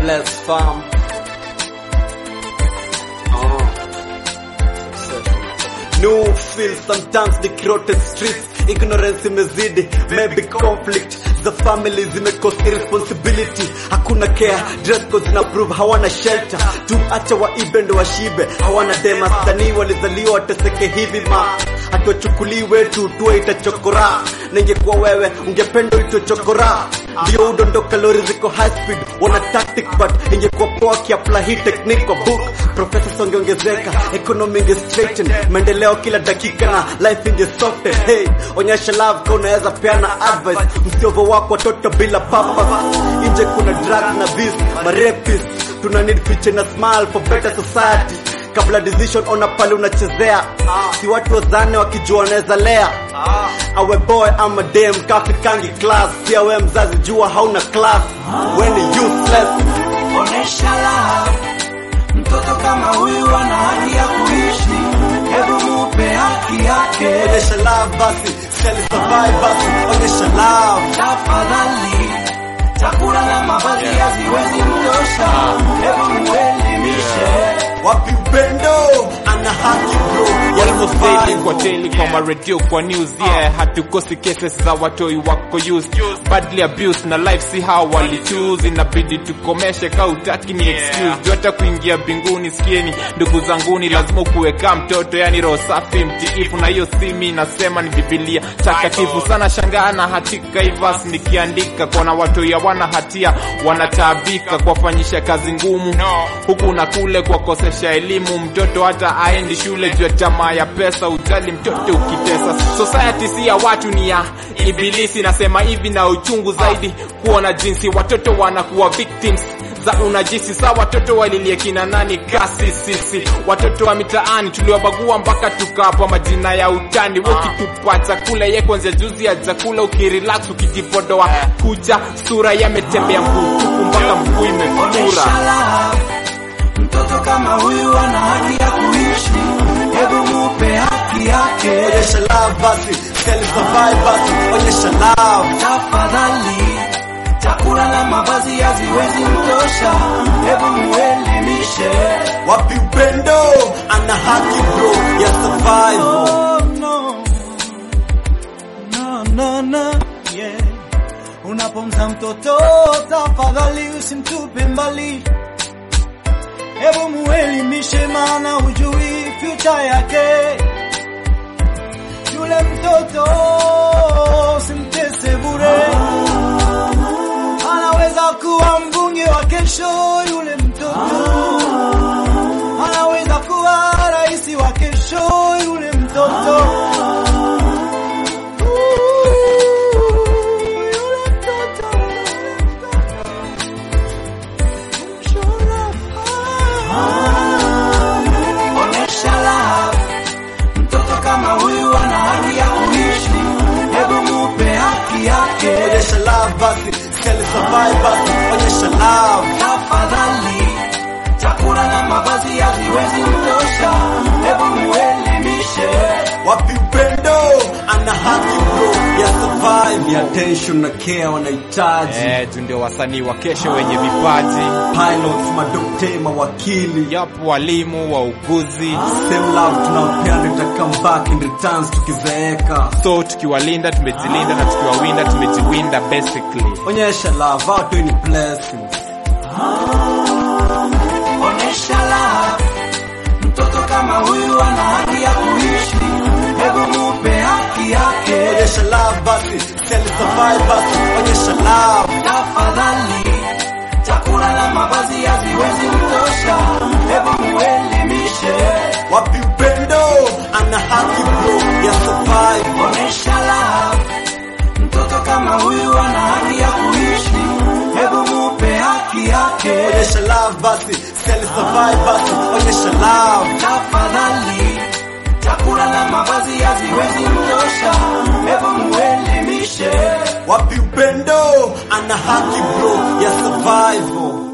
bless fam. Oh. No feel sometimes the crowded streets ignorance imezidi maybe conflict za family zimecost irresponsibility hakuna care dress codes na prove hawana shelter tu acha waibe ndo washibe hawana dema sanii walizaliwa wateseke hivi ma hatuwachukuliwe tu tuwe itachokora na ingekuwa wewe ungependa itwe chokora ndio udondoka lori ziko high speed wana tactic but ingekuwa poa kiapla hii technique kwa book professors wangeongezeka economy inge straighten maendeleo kila dakika na life inge soften hey onyesha love kwa unaweza peana advice msiovo wako watoto bila purpose nje kuna drugs na beast marepis tuna need future na smile for better society kabla decision ona pale unachezea si watu wazane wakijua wanaweza lea awe boy ama dem kafikangi class pia we mzazi jua hauna class we ni useless Onesha love, mtoto kama huyu ana haki ya kuishi, hebu mupe haki yake. onyesha love basi seli survive basi onyesha love Tafadhali, chakula na mavazi haziwezi mtosha, hebu muelimishe. wapi upendo ana haki bro ya Almost daily survive. kwa daily kwa maradio kwa news yeah hatukosi cases za watoi wako used badly abused na life si how wali choose inabidi tukomeshe ka utaki ni excuse juu hata kuingia binguni sikieni ndugu zanguni lazima ukuweka mtoto yani roho safi mtiifu na hiyo simi nasema ni bibilia takatifu sana shangaa na hatika ivas nikiandika kona watoi hawana hatia wanataabika kuwafanyisha kazi ngumu huku na kule kuwakosesha elimu mtoto hata aendi shule juu ya tamaa ya pesa ujali mtoto ukitesa society si ya watu ni ya ibilisi nasema hivi na uchungu zaidi kuona jinsi watoto wanakuwa victims za unajisi sa watoto walilie kina nani kasi sisi watoto wa mitaani tuliwabagua mpaka tukawapa majina ya utani ukitupa chakula ye kwanzia juzi ya chakula ukirelax ukijipodoa kucha sura yametembea mguu tupu mpaka mguu imefura Onesha love, mtoto kama huyu ana haki ya kuishi, hebu mupe haki yake. onyesha love basi seli survive basi onyesha love Tafadhali, chakula na mavazi haziwezi mtosha, hebu muelimishe. wapi upendo ana haki bro ya survive Oh, no. No, no, no, yeah. Unapomza mtoto tafadhali usimtupe mbali, hebu muelimishe, maana hujui future yake. Yule mtoto simtese bure, anaweza kuwa mbunge wa kesho. Yule mtoto anaweza kuwa rais wa kesho. Yule mtoto Yule mtoto, Onesha love, mtoto kama huyu ana haki ya kuishi, hebu mupe haki yake. onyesha love basi seli survive basi onyesha love Tafadhali, chakula na mavazi haziwezi mtosha, hebu muelimishe. wapi upendo ana haki bro ya survive ya attention na care wanahitaji Eh, tu ndio wasanii wa kesho wenye vipaji pilots madokte mawakili yapo walimu wauguzi same love tunawapeana ita come back in returns tukizeeka so tukiwalinda tumejilinda na tukiwawinda tumejiwinda basically onyesha love watu ni blessings Onesha love, mtoto kama huyu ana haki ya kuishi, hebu mupe haki yake. onyesha love basi seli survive basi onyesha love Tafadhali, chakula na mavazi haziwezi mtosha, hebu muelimishe. wapi upendo ana haki bro ya survive Onesha love, mtoto kama huyu ana haki ya kuishi, hebu mupe haki yake. onyesha love basi seli survive basi onyesha love Tafadhali, chakula na mavazi haziwezi mtosha, hebu muelimishe. wapi upendo ana haki bro ya survival